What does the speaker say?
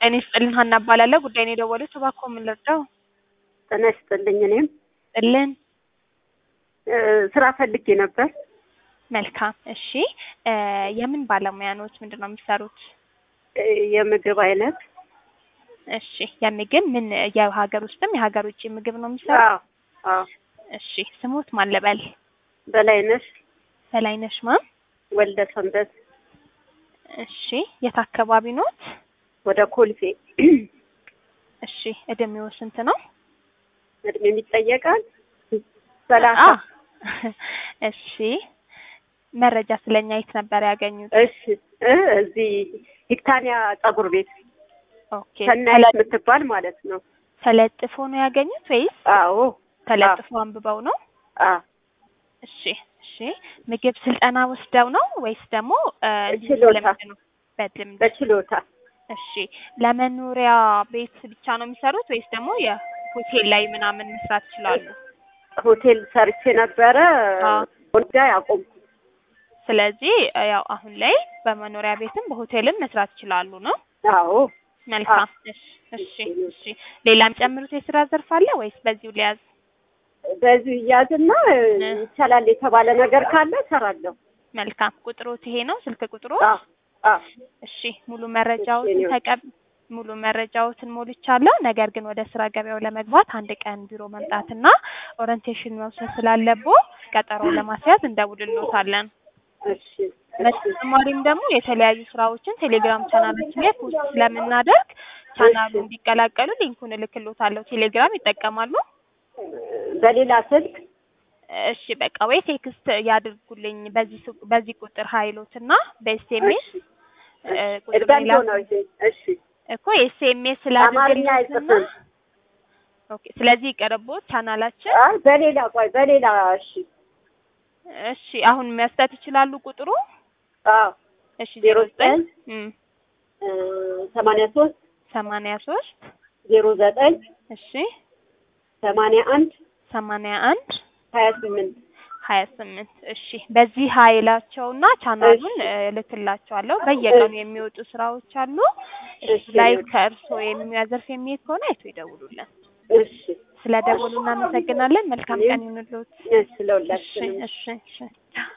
ጤና ይስጥልን ሀና እባላለሁ። ጉዳይ ነው የደወሉት። እባክዎ ምን ልርዳው? ጤና ይስጥልኝ። እኔም ጥልን እ ስራ ፈልጌ ነበር። መልካም። እሺ እ የምን ባለሙያ ኖት? ምንድን ነው የሚሰሩት? እ የምግብ አይነት እሺ የምግብ ምን የሀገር ውስጥም የሀገር ውጭ ምግብ ነው የሚሰሩት? አዎ አዎ። እሺ ስሙት ማን ልበል? በላይነሽ በላይነሽ ማን? ወልደ ሰንበት እሺ የት አካባቢ ኖት? ወደ ኮልፌ እሺ እድሜው ስንት ነው? እድሜ የሚጠየቃል ሰላሳ አ እሺ መረጃ ስለኛ የት ነበር ያገኙት? እሺ እ እዚህ ሂክታኒያ ጸጉር ቤት ኦኬ ሰናይት የምትባል ማለት ነው። ተለጥፎ ነው ያገኙት ወይስ አዎ ተለጥፎ አንብበው ነው? አ እሺ እሺ ምግብ ስልጠና ወስደው ነው ወይስ ደግሞ እ እንዲሁ ችሎታ። በልምድ ነው? በልምድ በችሎታ እሺ ለመኖሪያ ቤት ብቻ ነው የሚሰሩት ወይስ ደግሞ የሆቴል ላይ ምናምን መስራት ይችላሉ? ሆቴል ሰርቼ ነበረ አ ወልዳ ያቆምኩ። ስለዚህ እ ያው አሁን ላይ በመኖሪያ ቤትም በሆቴልም መስራት ይችላሉ ነው? አዎ መልካም እሺ እሺ እሺ ሌላ የሚጨምሩት የስራ ዘርፍ አለ ወይስ በዚሁ ሊያዝ? በዚሁ እያዝና እ ይቻላል የተባለ ነገር ካለ እሰራለሁ። መልካም ቁጥሮት ይሄ ነው ስልክ ቁጥሩ? አ አ እሺ ሙሉ መረጃዎትን ተቀብ ሙሉ መረጃዎትን ሞልቻለሁ። ነገር ግን ወደ ስራ ገበያው ለመግባት አንድ ቀን ቢሮ መምጣትና ኦሪንቴሽን መውሰድ ስላለብዎ ቀጠሮ ለማስያዝ እንደውልልዎታለን። እሺ እሺ በተጨማሪም ደግሞ የተለያዩ ስራዎችን ቴሌግራም ቻናላችን ላይ ፖስት ስለምናደርግ ቻናሉ እንዲቀላቀሉ ሊንኩን እልክልዎታለሁ። ቴሌግራም ይጠቀማሉ? በሌላ ስልክ እሺ በቃ ወይ ቴክስት ያድርጉልኝ በዚህ ሱ- በዚህ ቁጥር ሀይሎትና በኤስኤምኤስ ቁጥር እርጋንዶ ሌላ ነው ይሄ። እሺ እኮ ኤስኤምኤስ አማርኛ ስላደረግልዎትና አይጽፍም። ኦኬ ስለዚህ ይቀርቦት ቻናላችን አይ በሌላ ቆይ በሌላ እሺ እሺ አሁን መስጠት ይችላሉ ቁጥሩ አዎ እሺ ዜሮ ዜሮ ዘጠኝ ዘጠኝ እ ሰማንያ ሶስት ሰማንያ ሶስት ዜሮ ዘጠኝ እሺ ሰማንያ አንድ ሰማንያ አንድ ሀያ ስምንት ሀያ ስምንት እሺ በዚህ ሀይላቸውና ቻናሉን እ እልክላቸዋለሁ በየቀኑ የሚወጡ ስራዎች አሉ እሺ ላይ ከእርስዎ የሚያዘርፍ የሚሄድ ከሆነ አይቶ ይደውሉልን እሺ ስለ ደወሉ እናመሰግናለን መልካም ቀን ይሁንልዎት እሺ ለሁላችንም እሺ እሺ እሺ